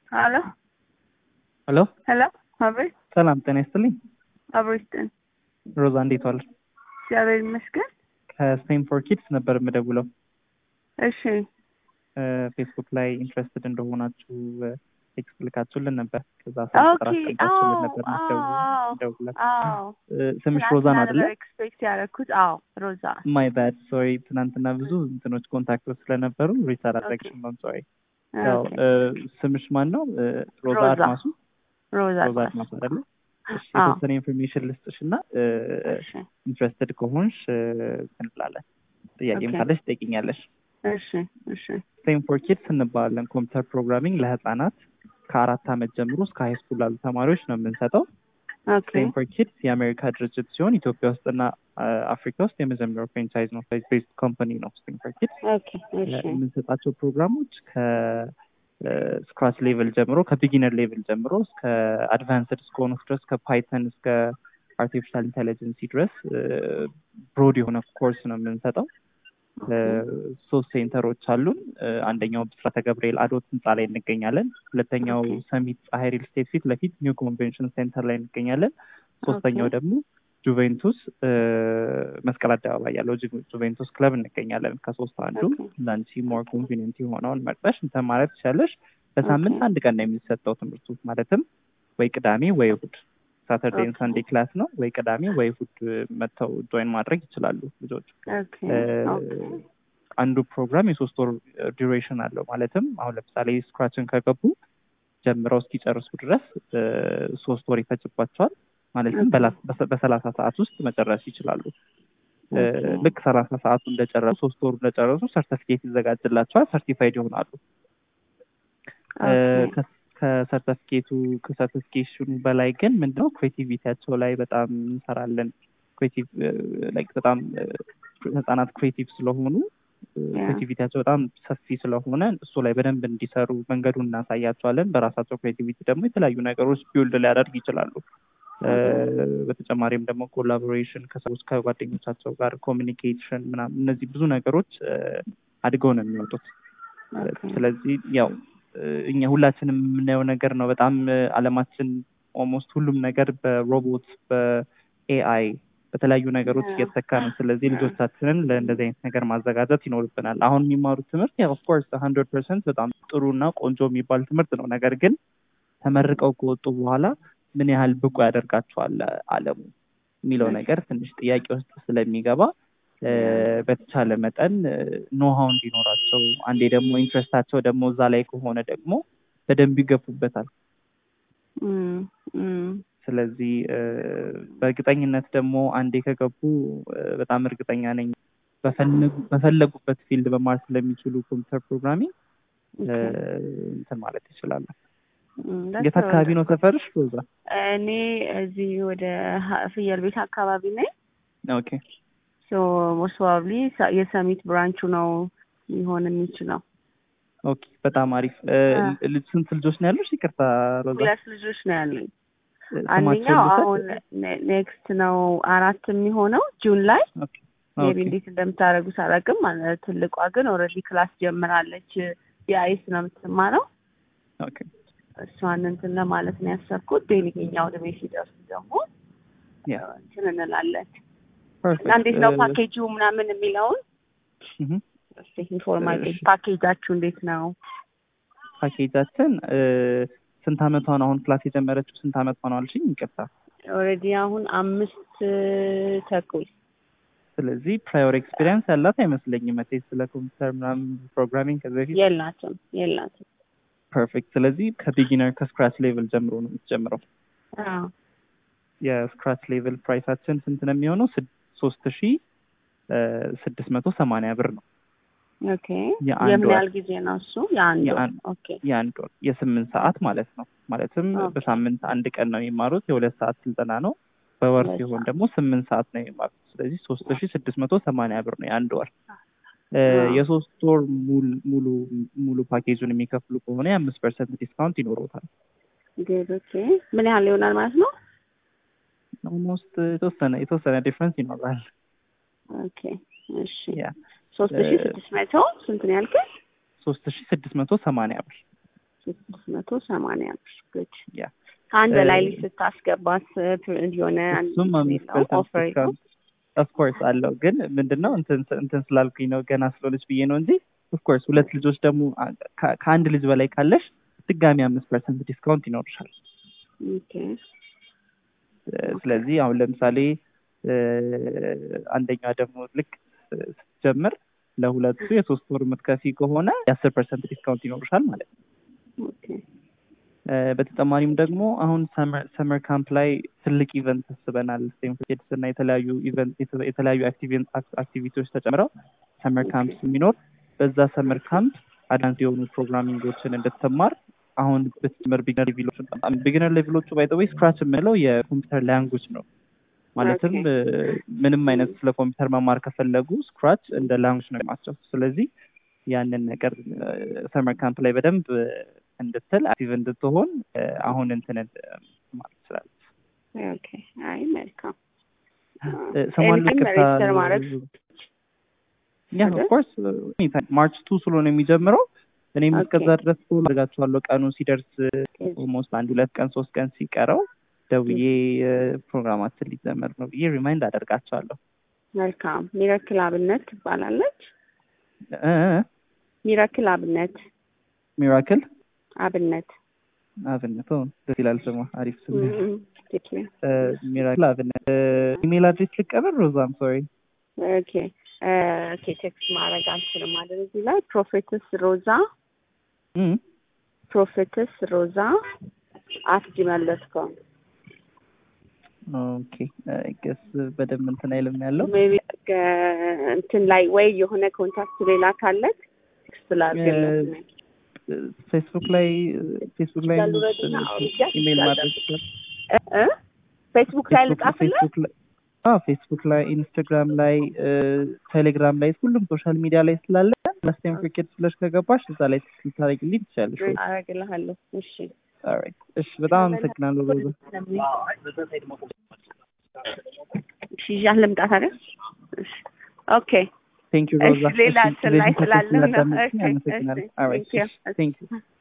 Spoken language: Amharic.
ሄሎ ሄሎ ሄሎ፣ አቤት። ሰላም ጤና ይስጥልኝ። አብሮ ይስጥን። ሮዛ እንዴት ዋልሽ? እግዚአብሔር ይመስገን። ከስፔን ፎር ኪድስ ነበር የምደውለው። እሺ፣ ፌስቡክ ላይ ኢንትረስትድ እንደሆናችሁ ቴክስት ልካችሁልን ነበር። ከዛ ኦኬ። አስቀምጣችሁልን ነበር አዎ፣ አዎ፣ ደውላችሁ። አዎ። ስምሽ ሮዛ ነው አይደለ? ኤክስፔክት ያደረኩት አዎ፣ ሮዛ። ማይ ባድ ሶሪ። ትናንትና ብዙ እንትኖች ኮንታክቶች ስለነበሩ ሪች አላደረግሽም። ነው ሶሪ። ያው ኦኬ። ስምሽ ማን ነው? ሮዛ ሮዛ። አድማሱ። ሮዛ ሮዛ አድማስ። አድማሱ አይደለ? እሺ፣ አዎ። የተወሰነ ኢንፎርሜሽን ልስጥሽ እና እሺ፣ ኢንትረስትድ ከሆንሽ እንላለን። ጥያቄም ኦኬ። ካለሽ ትጠይቂኛለሽ። እሺ፣ እሺ። ስቴም ፎር ኪድስ እንባላለን። ኮምፒውተር ፕሮግራሚንግ ለህፃናት ከአራት ዓመት ጀምሮ እስከ ሀይ ስኩል ላሉ ተማሪዎች ነው የምንሰጠው። ኦኬ፣ ስቴም ፎር ኪድስ የአሜሪካ ድርጅት ሲሆን ኢትዮጵያ ውስጥና አ፣ አፍሪካ ውስጥ የመጀመሪያው ፍራንቻይዝ ነው። ቤዝድ ኮምፓኒ ነው ስቴም ፎር ኪድስ። ኦኬ፣ እሺ፣ የምንሰጣቸው ፕሮግራሞች ከስክራች ሌቭል ጀምሮ ከቢጊነር ሌቭል ጀምሮ እስከ አድቫንስድ እስከሆኑ ድረስ ከፓይተን እስከ አርቲፊሻል ኢንቴሊጀንሲ ድረስ ብሮድ የሆነ ኮርስ ነው የምንሰጠው። ሶስት ሴንተሮች አሉን። አንደኛው ብስራተ ገብርኤል አዶት ህንፃ ላይ እንገኛለን። ሁለተኛው ኦኬ። ሰሚት ፀሐይ ሪል ስቴት ፊት ለፊት ኒው ኮንቬንሽን ሴንተር ላይ እንገኛለን። ሶስተኛው ኦኬ። ደግሞ ጁቬንቱስ እ፣ መስቀል አደባባይ ያለው ጁ- ጁቬንቱስ ክለብ እንገኛለን። ከሶስት አንዱ ኦኬ። ለአንቺ ሞር ኮንቪኒንት የሆነውን መርጠሽ እንትን ማለት ትችላለሽ። በሳምንት ኦኬ። አንድ ቀን ነው የሚሰጠው ትምህርቱ ማለትም ወይ ቅዳሜ ወይ እሑድ ሳተርዴን ኦኬ። ሰንዴ ክላስ ነው። ወይ ቅዳሜ ወይ እሑድ መጥተው ጆይን ማድረግ ይችላሉ ልጆች። ኦኬ፣ እ፣ ኦኬ። አንዱ ፕሮግራም የሶስት ወር ዱሬሽን አለው። ማለትም አሁን ለምሳሌ ስክራችን ከገቡ ጀምረው እስኪጨርሱ ድረስ እ፣ ሶስት ወር ይፈጅባቸዋል። ማለትም ኦኬ። በላ- በሰ- በሰላሳ ሰዓት ውስጥ መጨረስ ይችላሉ። እ፣ ኦኬ። ልክ ሰላሳ ሰዓቱ እንደጨረሱ ሶስት ወሩ እንደጨረሱ ሰርተፊኬት ይዘጋጅላቸዋል። ሰርቲፋይድ ይሆናሉ። እ፣ ኦኬ። ከ- ከሰርተፊኬቱ ከሰርቲፊኬሽኑ በላይ ግን ምንድነው ክሬቲቪቲያቸው ላይ በጣም እንሰራለን። ክሬቲቭ ላይክ በጣም እ፣ ህጻናት ክሬቲቭ ስለሆኑ ያ። ክሬቲቪቲያቸው በጣም ሰፊ ስለሆነ እሱ ላይ በደንብ እንዲሰሩ መንገዱን እናሳያቸዋለን። በራሳቸው ክሬቲቪቲ ደግሞ የተለያዩ ነገሮች ቢውልድ ሊያደርግ ይችላሉ። እ፣ በተጨማሪም ደግሞ ኮላቦሬሽን ከሰዎች ከጓደኞቻቸው ጋር ኮሚኒኬሽን ምናምን እነዚህ ብዙ ነገሮች እ፣ አድገው ነው የሚወጡት። ኦኬ። ስለዚህ ያው እ፣ እኛ ሁላችንም የምናየው ነገር ነው። በጣም እ፣ አለማችን ኦልሞስት ሁሉም ነገር በሮቦት በኤአይ በተለያዩ ነገሮች Yeah. እየተተካ ነው። ስለዚህ Yeah. ልጆቻችንን ለእንደዚህ አይነት ነገር ማዘጋጀት ይኖርብናል። አሁን የሚማሩት ትምህርት ያው ኦፍኮርስ ሀንድረድ ፐርሰንት በጣም ጥሩ እና ቆንጆ የሚባል ትምህርት ነው። ነገር ግን ተመርቀው ከወጡ በኋላ ምን ያህል ብቁ ያደርጋቸዋል አለሙ የሚለው Yes. ነገር ትንሽ ጥያቄ ውስጥ ስለሚገባ እ፣ Yeah. በተቻለ መጠን ኖሃው እንዲኖራቸው አንዴ ደግሞ ኢንትረስታቸው ደግሞ እዛ ላይ ከሆነ ደግሞ በደንብ ይገፉበታል። እም፣ እም። ስለዚህ እ፣ በእርግጠኝነት ደግሞ አንዴ ከገቡ እ፣ በጣም እርግጠኛ ነኝ በፈለጉ- በፈለጉበት ፊልድ መማር ስለሚችሉ ኮምፒውተር ፕሮግራሚንግ እ፣ ኦኬ። እንትን ማለት ይችላሉ። እም፣ የት አካባቢ ነው ሰፈርሽ ሮዛ? እኔ እዚህ ወደ ሀ- ፍየል ቤት አካባቢ ነኝ። ኦኬ ሶ ሞስት ፕሮባብሊ የሰሚት ብራንቹ ነው ሊሆን የሚችለው። ኦኬ በጣም አሪፍ እ፣ አ። ልጅ ስንት ልጆች ነው ያሉሽ? ይቅርታ ሮዛ ሁለት ልጆች ነው ያሉኝ። ስማቸውን አንደኛው ልውሰድ? አሁን ኔ- ኔክስት ነው አራት የሚሆነው ጁን ላይ ኦኬ ሜቢ ኦኬ እንዴት እንደምታደርጉት አላውቅም። ማለት ትልቋ ግን ኦልሬዲ ክላስ ጀምራለች። የአይስ ነው የምትማረው። ኦኬ እሷን እንትን ለማለት ነው ያሰብኩት። ዴሊገኛው ወደ ቤት ሲደርሱ ደግሞ ያ እንትን እንላለን ፐርፌክት እና እንዴት ነው እ፣ ፓኬጁ ምናምን የሚለውን እህ፣ እስኪ ኢንፎርማቲቭ እሺ። ፓኬጃችሁ እንዴት ነው? ፓኬጃችን እ፣ ስንት አመቷ ነው አሁን ክላስ የጀመረችው? ስንት አመቷ ነው አልሽኝ? ይቅርታ ኦልሬዲ አሁን አምስት ተኩል ስለዚህ ፕራዮር ኤክስፒሪየንስ ያላት አይመስለኝም። መቼ ስለ ኮምፒውተር ምናምን ፕሮግራሚንግ ከዚህ በፊት የላትም የላትም። ፐርፌክት። ስለዚህ ከቢጊነር ከስክራች ሌቭል ጀምሮ ነው የምትጀምረው። አዎ የስክራች ሌቭል ፕራይሳችን ስንት ነው የሚሆነው? ሶስት ሺ ስድስት መቶ ሰማንያ ብር ነው ኦኬ። የአንድ የምን ወር ያህል ጊዜ ነው እሱ? የአንድ ወር። የአንድ- ኦኬ የአንድ ወር የስምንት ሰዓት ማለት ነው። ማለትም ኦኬ። በሳምንት አንድ ቀን ነው የሚማሩት። የሁለት ሰዓት ስልጠና ነው። በወር ሁለት ሲሆን ሰዓት። ደግሞ ስምንት ሰዓት ነው የሚማሩት። ስለዚህ ሶስት ሺ ስድስት መቶ ሰማንያ ብር ነው የአንድ ወር። እ፣ አዎ። የሶስት ወር ሙሉ ሙሉ ሙሉ ፓኬጁን የሚከፍሉ ከሆነ የአምስት ፐርሰንት ዲስካውንት ይኖረውታል። ግድ ኦኬ። ምን ያህል ይሆናል ማለት ነው? ኦልሞስት የተወሰነ የተወሰነ ዲፍረንስ ይኖራል። ኦኬ እሺ ያ ሶስት ሺ ስድስት መቶ ስንት ነው ያልከኝ? ሶስት ሺ ስድስት መቶ ሰማንያ ብር ስድስት መቶ ሰማንያ አምስት ጉድ ያ ከአንድ እ- ላይ ልጅ ስታስገባት የሆነ አንድ እሱም አምስት ፐርሰንት ኦፈር ዲስካውንት ኦፍኮርስ አለው። ግን ምንድነው እንትን እንትን ስላልኩኝ ነው ገና ስለሆነች ብዬ ነው እንጂ ኦፍኮርስ ሁለት ልጆች ደግሞ አ- ከ- ከአንድ ልጅ በላይ ካለሽ ድጋሚ አምስት ፐርሰንት ዲስካውንት ይኖርሻል። ኦኬ እ፣ ስለዚህ አሁን ለምሳሌ እ፣ አንደኛዋ ደግሞ ልክ እ፣ ስትጀምር ለሁለቱ የሶስት ወር የምትከፊ ከሆነ የአስር ፐርሰንት ዲስካውንት ይኖርሻል ማለት ነው። ኦኬ እ፣ በተጨማሪም ደግሞ አሁን ሰመር ካምፕ ላይ ትልቅ ኢቨንት አስበናል። ሴምኬድስ እና የተለያዩ ኢቨንት የተለያዩ አክቲቪቲዎች ተጨምረው ሰመር ካምፕ የሚኖር በዛ ሰመር ካምፕ አዳንስ የሆኑ ፕሮግራሚንጎችን እንድትማር አሁን ብትጀምር ቢግነር ሌቪሎች ቢግነር ሌቪሎቹ ባይ ዘ ወይ ስክራች የምንለው የኮምፒውተር ላንጉጅ ነው። ማለትም ኦኬ። እ፣ ምንም አይነት ስለ ኮምፒውተር መማር ከፈለጉ ስክራች እንደ ላንጉጅ ነው ማቸው። ስለዚህ ያንን ነገር ሰመር ካምፕ ላይ በደንብ እ፣ እንድትል አክቲቭ እንድትሆን እ፣ አሁን እንትን እ፣ ማለት ትችላለች። ኦኬ አይ መልካም እ፣ ስሟን ኤኒቲንግ ልቅርታ ሬጅስተር ማድረግ ያ አይደል? ኦፍኮርስ ማርች ቱ ስለሆነ የሚጀምረው እኔም ኦኬ። እስከዛ ድረስ ፎሎ አድርጋችኋለሁ። ቀኑ ሲደርስ ኦልሞስት አንድ ሁለት ቀን ሶስት ቀን ሲቀረው ደውዬ እ፣ ፕሮግራማችን ሊጀመር ነው ብዬ ሪማይንድ አደርጋቸዋለሁ። መልካም ሚራክል አብነት ትባላለች እ፣ እ፣ ሚራክል አብነት ሚራክል አብነት አብነት ኦ፣ ደስ ይላል ስሟ፣ አሪፍ ስም ነው። እም፣ ቴክ ዩ። እ፣ ሚራክል አብነት እ፣ ኢሜል አድሬስ ልቀበል ሮዛም ሶሪ ኦኬ እ፣ ኦኬ ቴክስት ማድረግ አልችልም አይደል እዚህ ላይ ፕሮፌትስ ሮዛ ፕሮፌትስ ሮዛ አት ጂሜል ዶት ኮም ኦኬ ገስ በደንብ እንትን አይልም ያለው ሜቢ እንትን ላይ ወይ የሆነ ኮንታክት ሌላ ካለ ቴክስት ላድርግለት ፌስቡክ ላይ ፌስቡክ ላይ ይችላሉ ረድና አውርጃት ኢሜል ይችላሉ። ማድረግ ይችላል። እ? ፌስቡክ ላይ ልጻፍልህ ፌስቡክ ላይ አዎ ፌስቡክ ላይ ኢንስታግራም ላይ ቴሌግራም ላይ ሁሉም ሶሻል ሚዲያ ላይ ስላለ ላስቴም ክሪኬት ብለሽ ከገባሽ እዛ ላይ ልታደርጊልኝ ትችላለሽ። አረግልሃለሁ እሺ ኦልራይት እሺ፣ በጣም አመሰግናለሁ ሮዛ። እሺ ይዣት ልምጣት አይደል እሺ ኦኬ ቴንክ ዩ እሺ ሮዛ። ሌላ እሺ፣ እንትን ላይ ስለዚህ ስላለ ነው ስላዳመጥሽኝ ኦኬ አመሰግናለሁ። እሺ ኦልራይት ቴንክ ዩ ቴንክ ዩ